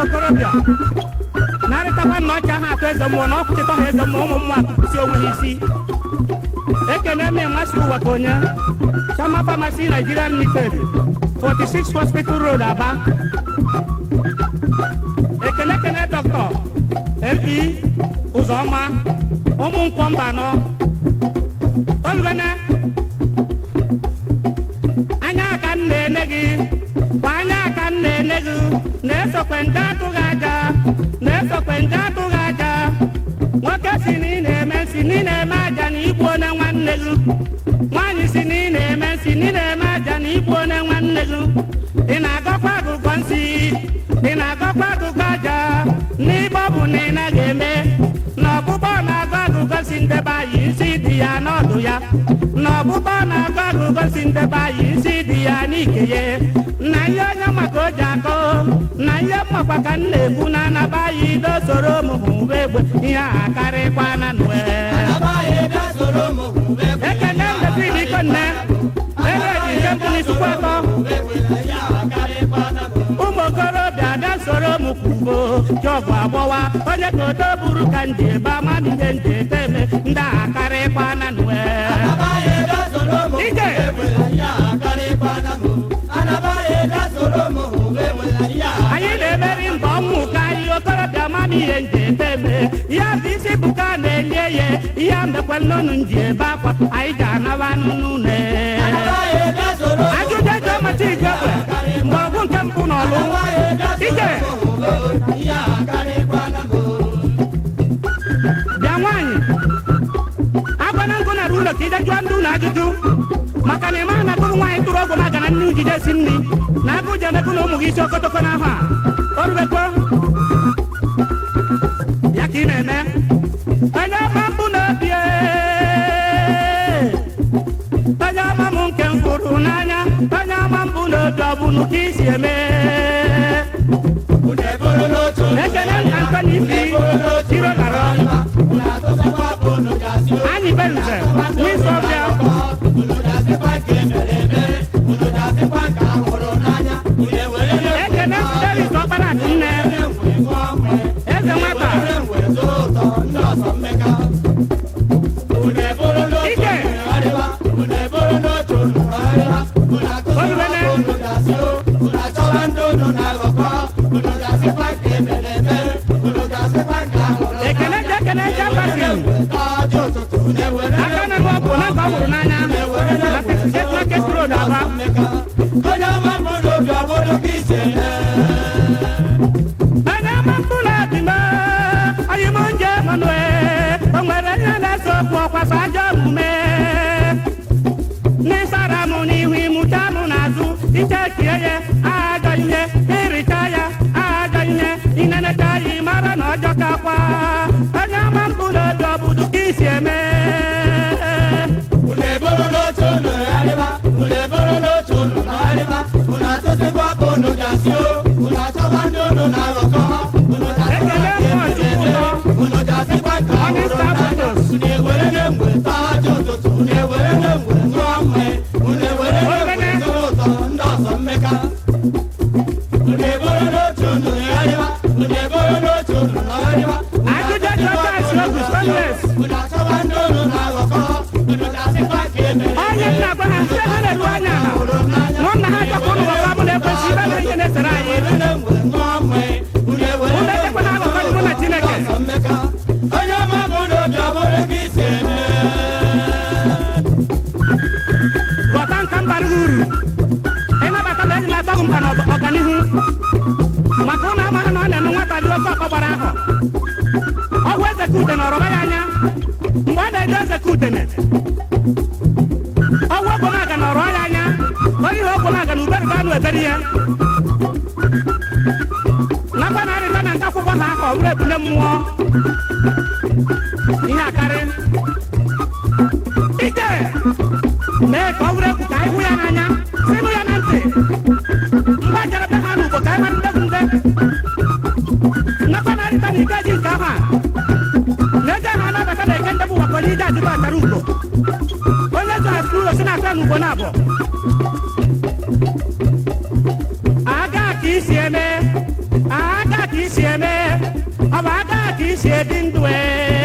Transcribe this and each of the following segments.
okorobịa narịtakwa nna ọcha ha atụ eze mmụọ na ọkwụchịta ha eze mmụọ ụmụ mmụọ si onwe ha isi ekene m masị ụwa ka onye chama pharmacy nigeria limited 46 hospital road aba ekene kene dọkịta ebi ụzọma ụmụ nkwọ mba anọ olubene anya aka m na-ene gị kwa anya aka m na-ene gị na-esokwe ndị atụghị aja na-esokwe ndị atụghị aja nwoke si na ị na-eme si na ị na-eme aja na igbu onye nwanne gị nwaanyị si na ị na-eme si na ị na-eme aja na igbu onye nwanne gị ị na-agọkwa agụgọ nsị ị na-agọkwa agụgọ aja n'igbe ọ bụ na ị naghị eme na ọgbụgbọ na-agụ agụgọ si ndebe anyị isi dị ya n'ọdụ ya na ọgbụgbọ na-agụ agụgọ si ndebe anyị isi dị ya n'ike ya na ihe onye maka o ji akọ na ihe mmakwa ka m na-ekwu na anaba anyị dosoro m hụba egbe ihe a karịkwa na nwe ekene ndefid ikonne ebe ji nke mbụ n'isukwu atọ ụmụ okorobịa bịa soro m kwugo jọgụ agbọwa onye ka oto buru ka nje ebe amadụ ihe nje teme ndị a karịkwa na nwe ije anyị na-emeri mba ọnwụ ka anyị okorobịa mama ihe nje teme ya bụ isi bụ ka a na-enye ya ihe mbekwe nnụnụ nji ebe akwa anyị ji anaba n'ụlọ ajụjụ eji ọmata igwe mgbe ọgụ nke mpụ n'ọlụ ije bịa nwaanyị agwana nkụ nara ụlọ ka ije jụọ ndị ụlọ ajụjụ maka na ịmaghị na agụrụ nwaanyị tụrụ ọgwụ na-aga na nne ujide si nri na agụ ji emekụ na ụmụ gị isi okotoko n'ahụ a o rubekwa ya ka ị na-eme onye ọma mbụ na-ebi onye ọma m nke m hụrụ n'anya onye ọma mbụ n'obi ọ bụnụ ka isi eme ekele nka nkọ na isi tiro gara anyị benze wisọbịa ekele steris ọkpara nne eze nwata ike olubene ekele ji ekele ji agbasi aka na bụ ọgwụ na nke ọ hụrụ n'anya na 68 market road aba onye ọma mkpụrụ obi m onye m nje manue o nwere ihe na-ese okwu ọkwasa ajọ omume n'ịsara m n'ihu ịmụcha m n'azụ ichekie ya ajọ ihe ịrịcha ya ajọ ihe inenecha ya ịmara na ọjọ kakwa onye ọma mkpụrụ obi ọ bụdụ ka isi eme ekele mmụọ chukwu ụtọ onye sta fotos ajụjụ dị oke asi ogu stainless onye nna gwa ha site ha na-eru anya ala nụ nna ha chọkwa ụlọ ọrụ ọbụla ekwesị ibe na ihe na-esere anyị ụlọ echekwa na akụkọ dị mụ na chineke ghọta nka mbara uru ịnabata na eji na-atọghị mkpa na ọganihu maka ụlọ amaghị na ọ na-eme nwata dị oke ọkpọ gbara ahọ ọgwụ eze ka udene ọrọba ya anya mgbe a na-eje eze ka udene ọgwụ ogbonaga na ọrọ ya anya onye ihe ogbonaga na uberibe anụ eberi ya nakwa na arịta na nke akwụkwọ ha ahụ ọ bụrụ ebule mmụọ ihe akarị ike mee ka ọ bụrụ egwu ka anyị hụ ya n'anya sinụ ya na ntị mgbe a jere be ha n'ugbo ka anyị mara ndegwu nde nakwa na arịta na ike ji nke ahụ a na-eje ha anabata na eke ndebụ wakọ n'ije ajụba achara ugbo onye zụ asụ ụlọ si na-asa n'ugbo na abụọ aga ka isi eme aga ka si ebi ndụ ee.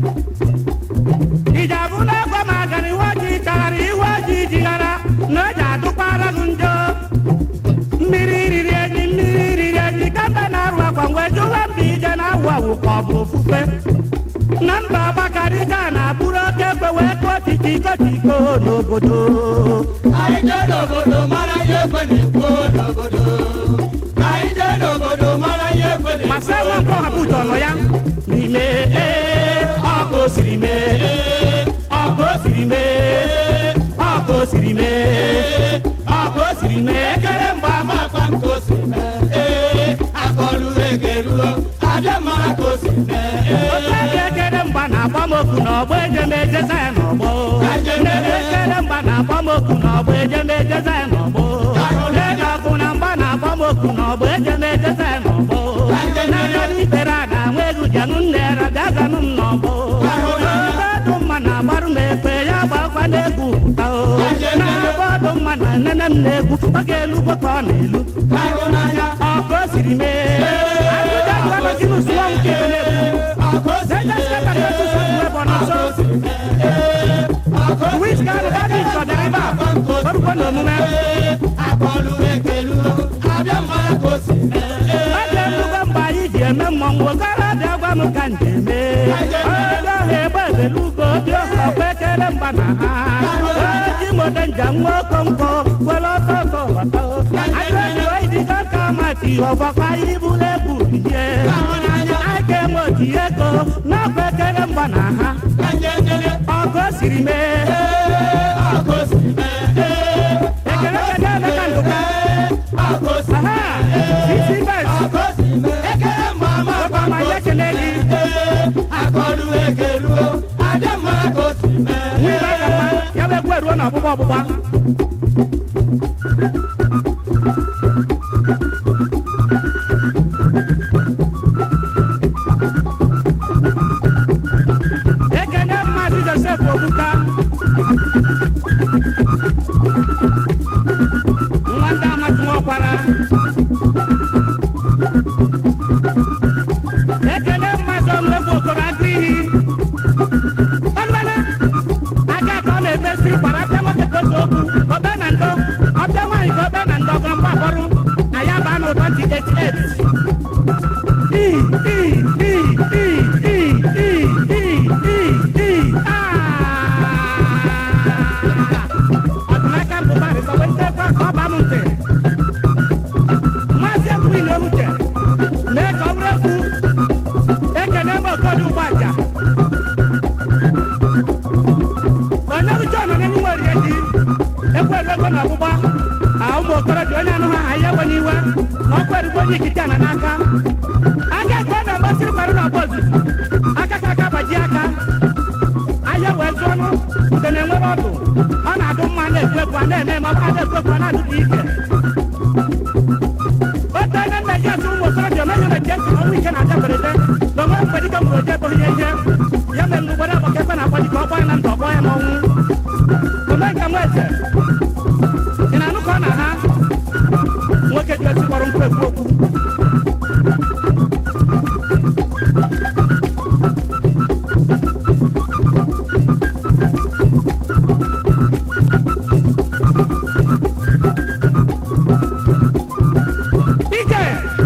iji abụ na-egwe ma agara iwe ojii chaghara iwe ojii jighara na o ji adụkwara gị njọ mmiri riri enyi mmiri riri enyi kemgbe na-arụ akwa mgbe jụwa mba ije na-awụ awụ ka ọ bụ ofufe na mba abakarịga na-abụrụ oke ekwe wee kụọ titi kotiko n'obodo Anyị jee n'obodo mara ihe ekwe na-ekwu n'obodo. Anyị jee n'obodo mara ihe ekwe na-ekwu. masa nwa nke ọha bụ ọnọ ya n'ime ee ọkụ o siri mee ọkụ o siri mee ọkụ o siri mee ọkụ o siri mee ekele mgbe ama Akpa nke o si mee. Ee, akọlụ egeruo. Abịa mara ka o si mee. Ee, otu ebe ekele mgba na-agba m oku n'ọgbọ ejemejeza ya n'ọgbọ ekele mgba na-agba m oku n'ọgbọ ejemejeza ya n'ọgbọ ego ọkụ na mgba na-agba m oku n'ọgbọ ejemejeza ya n'ọgbọ n'aka n'ikpere a na-anwa egwu janụ nnera bịa zanụ m n'ọgbọ ọdụ mma na-agbarụ m ekpe ya gbakwa n'egwu pụta o na-agba ọdụ mma na nene m na-egwu ọ ga-elu ka ọ na-elu ahụ n'anya. ọkụ o siri mee agụja gwanụ gị n'usoro nke na-egwu Akụ o si Which kind of body is for the river? Orúkọ na omume. akọlụ egeruo. Abịa mara ka o si mee. Ọ dị nnukwu mgbe anyị ji eme mmọnwụ okorobịa gwa m ka m ji eme. Onye ọha egbe ebelu ugo dị ọha ọkwa ekele mgba na ha. Oji moto njem nwa okonkwo were ọsọ ọsọ bata. Anyị ejiwe idigo ka mati ọgbakwa ibulu ebu rie. Anyị ga-enwe oti ego n'ọkwa ekele mgba na ha. Ọgụ o siri mee. Akụ o si mee. Ekele ekele emeka ndụka. Aha! Isi bes. Akụ o si mee. Ekele mma ama Ọkwa ma ya ekele gị. akọlụ egeruo. Abịa mara ka o si mee. N'ibe aka mma, ya bụ egwu eruo n'ọgbụgba ọgbụgba. Ekene Maazị Joseph Obuka. Nwa ndị amasị nwakwara. Ekene Maazị Ọmụegwu Okoro Agụiyi. Ọlụwele, aka ka ọ na-emesi gbara apịa nwoke ka otu okwu obe na ndo ọbịa nwaanyị ka obe na ndo ọgọrọ mgba akpọrọ na ya baa n'ụtọ 2088 I, i, i, i, i, i, i, i, i, ah! ọdịnaka mbụba rịsọwe nchekwa ka ọ baa m ntị maazị ekwughị na ewuche mee ka ọ bụrụ ekwu ekene m okodu ụgbọaja onye uche ọnọ n'enyi nwere ihe dị ekwe ego na ọgbụgba a ụmụ okorobịa onye anụ ha ha ya enwe n'iwe na ọkwa erugbo onye ikike ana n'aka aka ekwe na mgbasịrị kwarụ na ọgba ozuzu aka ka aka gbaji aka ahịa wee zụọ ọnụ ude na-enwere ọdụ ọ na-adụ mma na-ekwu ekwu a na-eme ma ọ bụ na-ekwu ekwu a na-adụkwa ike otu onye nna ji asụ ụmụ okorobịa onye na-eche ntị na ọnwụ ike na-abịa mberede na onwe mgbe dịka mụrụ oje bụghị ihe ya mere mgbe ụgbọrọ agbaka ekwe na-akpọ dịka ọgbọ ya na ndụ ọgbọ ya n'ọnwụ omenka nwa eze ị na-anụ ka ọ na ha nwoke ji esi kpọrọ nkwu ekwu okwu ike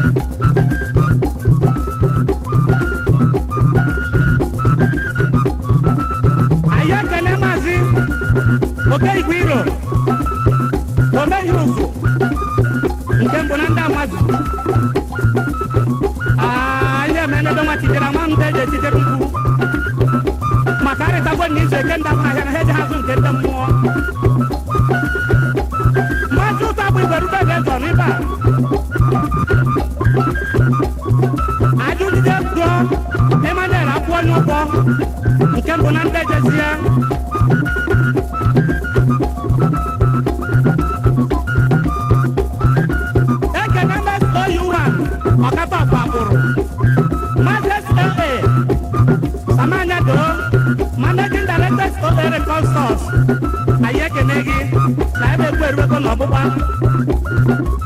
anyị ekele maazị oke igwe iro omeghị ụzụ nke mbụ na ndị amazụ anyị emenedo nwa chitere nwa ndị eji echitere mkpu maka arịtagwo na izu eke ndị ahụ ahịa na ha eji hazụ nke ndị mmụọ maazị ụtọ bụ igwe rube eze zọ n'ịba ajụjide gụọ Emmanuel akwụọ n'ụgbọ nke mbụ na ndị ejezie ekene mes oyuhan ọkapa gbapụrụ mazes aa samanya doo managing directors obere consuls anyị ekene gị na ebe ekwu eruego n'ọgbụgba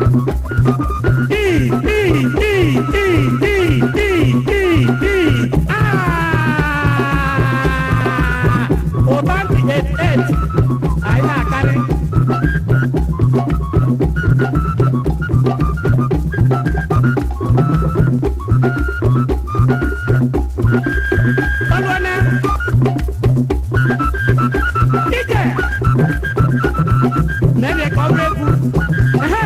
i i i i i i i i Olúwana. Ije. N'ebe ka ọ bụ egwu. Ehe.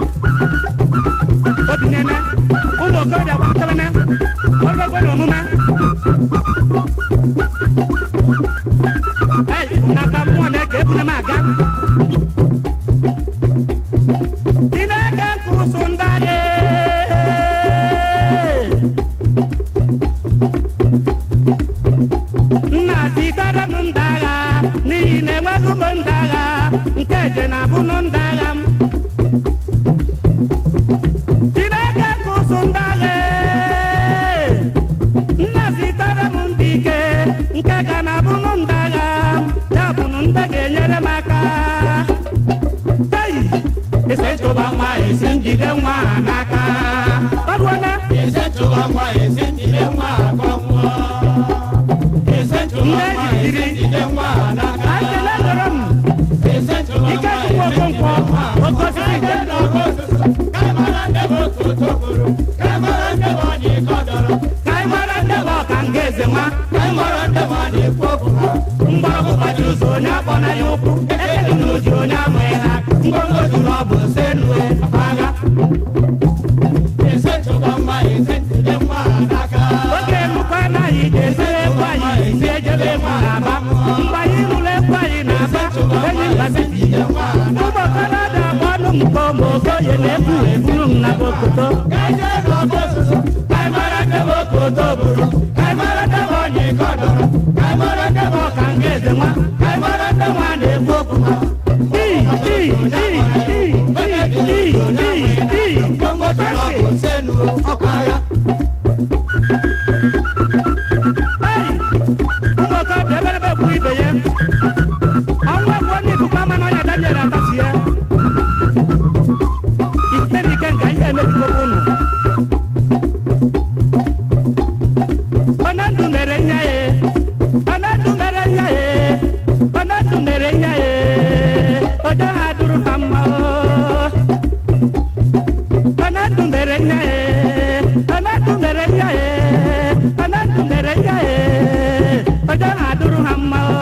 Obi na-eme. Ụmụ okorobịa gbakọtara na. Ọrụ ekwe na omume. Ei, n'aka mmụọ na-eke ebuna m aga. Chineke kwụsụ ndadị. nna zigara m ndị agha n'ihi na enweghị m ndị agha nke je na abụnụ ndị agha m chineke kụsụ ndị agha nna zigara m ndị ike nke ga na abụnụ ndị agha ya bụnụ ndị ga-enyere m aka Ei! ese chụba nwa esi njide nwa a n'aka ọrụọna Ese chụba nwa esi njide nwa akọ nwụọ. Ese chụba nwa esi njide nwa n'aka. ekele dọrọ m Ese chụba ike nwa chukwu esi njide okonkwo nwa okosiri nke Ka ịmara ndị bụ otu tokoro. Ka ịmara ndị bụ onye ike dọrọ. ka anyị mara ndị bụ ọka nga eze nwa Ka ịmara ndị bụ onye ikwu okwu ha. mgbọrọgwụ gbajiri ụzọ onye akpọ na ya ụkwụ ekeli na oji onye amụghị ha ngwongwo juru ọ bụ se nue agha Ese chụba nwa esi njide nwa n'aka. oge nnukwu anaghị ga-esi ekwu anyị si ejebe egwu na-aba mgbe anyị rụrụ ekwu anyị na-aba enyi mbazi ụmụ okorobịa agba ọnụ mkpọ ma okoye na-ebu eburu m na bokoto Ka ije n'ọkụ osisi. ka anyị mara ndị bụ okoto bụrụ ka anyị mara ndị bụ onye ike dọrọ ka anyị mara ndị bụ ọka nga eze nwa ka anyị mara ndị nwa na-ekwu okwu ha Ii, ii, ii, ii, ii, ii, ii, ii. Ngwongwo juru ọ bụ senu ọkụ agha. Ei! ụmụ okorobịa eberebe bụ ibe ya ọnwa bụ onye ikuku ama n'ọnya daniel atasi ya ike nke ihe emebigogo unu onye ndụ mere nye ya onye ndụ mere nye ya onye ndụ mere nye ya oje ha duru ha mma o. onye ndụ mere nye ya onye ndụ mere nye ya onye ndụ mere nye ya oje ha duru ha mma o.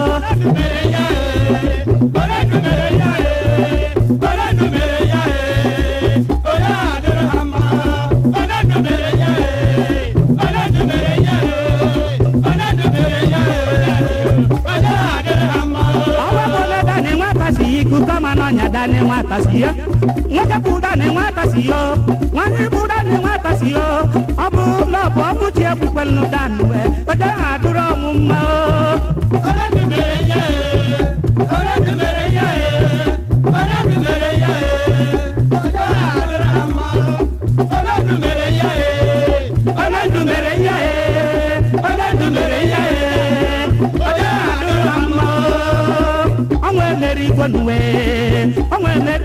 ọwa bụ ole dani nwata si ya iku kama n'ọnya dani nwata si ya nwoke bụ dani nwata si ya nwanyị bụ dani nwata si ya ọ bụ na ọ bụ ọmụchi ekwukwelu dani wee oje ha duru ọnwụ mma o onye ndụ mere ihe ya onye ndụ mere ihe ya oje ha duru ha mma o ọnwa emere igwe n'uwe ọnwa emere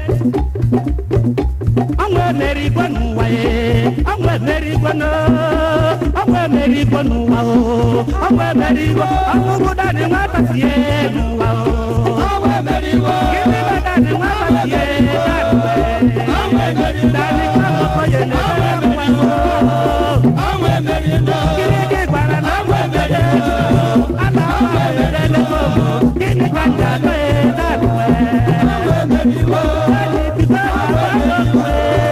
ọnwa emere igwe n'ụwa ye ọnwa emere igwe n'o ọnwa emere igwe n'ụwa o ọnwa emere igwe ọnwụgwụ dani nwata sie n'ụwa o gịnị bụ dani nwata sie dani wee dani kama okoye na-emere nwa o gịnị gị gwara na ọnwa emere a na-ama emere lekwa ogo gịnị ka nja atọ ya dani wee dani bido agba n'okwe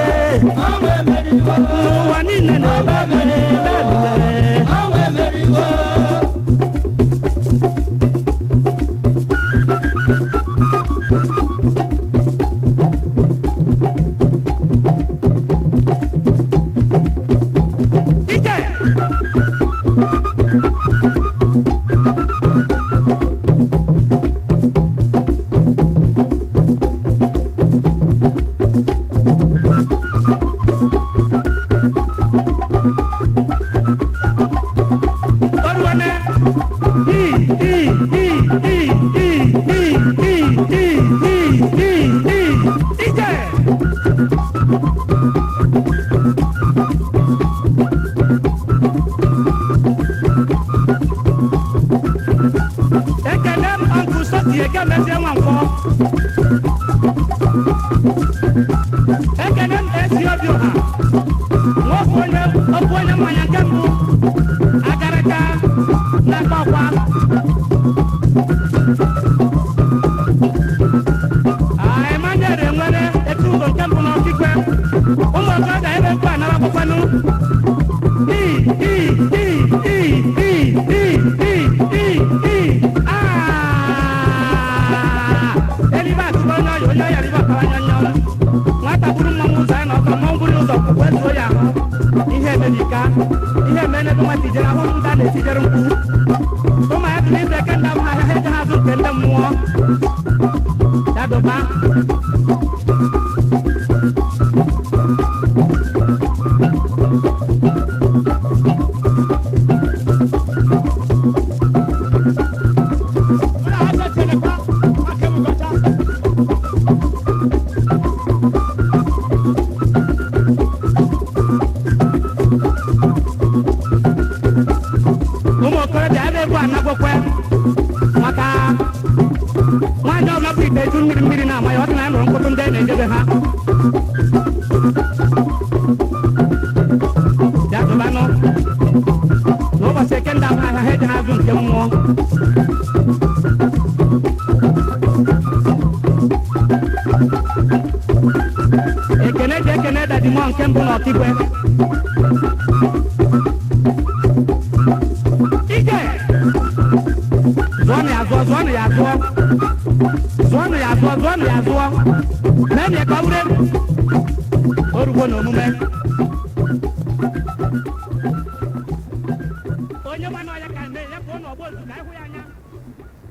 n'ụwa niile na-ebe mere dani wee ije Oruwane. I, i, i, i, i, i, i, i, i, i, ije. Ekele m Uncle Soti Egemezie Nwankwọ. Ekele m Ezi Obiọha. Nwoke onye mmanya nke mbụ agarịka na-akpa ọkwa emanyere nwere etu ụzọ nke mbụ n'ọkikwe ụmụ ọgọdọ ebe mkpu anara akwụkwanụ i i i i i i i i i aa elibe atụba onye ọya onye ọya ribe ọkara nyọnyọ nwata buru mmanwụ ụzọ ya na ọkọ mmanwụ buru ụzọ kwukwe zuo ya ahụ ihe emebika ihe eme n'ebe nwata ijere ahụ ndị a na-etijere mkpu ụmụ ya tụrụ ize eke ndị ahụ ahịa ha eje ha azụ nke ndị mmụọ ya dụba ụmụ okorobịa ebe egwu anagwokwe maka nwaanyị ọbụla bụ ite eju mmiri mmiri na-ama ya ọ dị na ya nụrụ mkpụtụ ndị a na-ejebe ha ya dụbanụ n'ụbọchị eke ndị ahụ ahịa ha eji ha azụ nke mmụọ ekene ji ekene dadimọ nke mbụ na ọkigwe ike zụọnụ ya zụọ zụọnụ ya zụọ zụọnụ ya zụọ zụọnụ ya zụọ meenụ ya ka ọ bụrụ egwu orugbo na omume onye mana ọya ka mee ya pụọ n'ọgba ozu ka ịhụ ya anya